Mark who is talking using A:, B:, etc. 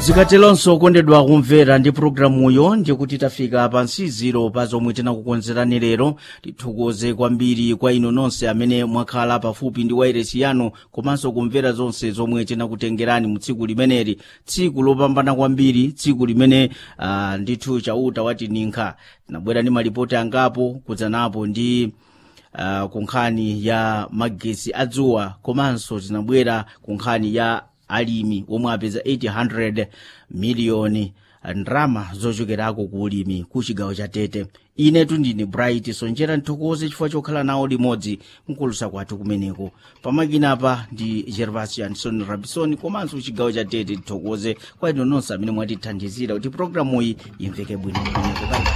A: zikatelonso kondedwa kumvera ndi pulogalamuyo ndikuti tafika pa nsiziro pa zomwe tinakukonzerani lero tithokoze kwambiri kwa inu nonse amene mwakhala pafupi ndi wairesi yanu komanso kumvera zonse zomwe tinakutengerani mu tsiku limeneli tsiku lopambana kwambiri tsiku limene uh, ndithu chauta wati ninkha tinabwera ndi malipoti angapo kudzanapo ndi uh, ku nkhani ya magesi adzuwa komanso tinabwera ku nkhani ya alimi omwe apeza 800 miliyoni ndrama zochokerako ku ulimi ku chigawo cha tete inetu ndine bright sonjera nthokoze chifukwa chokhala nawo limodzi mkulusa kwathu kumeneko pamakinapa ndi gervasio anderson rabison komanso chigawo cha tete tithokoze kwa inu nonse amene mwatithandizira kuti programuyi imveke bwino kumeneko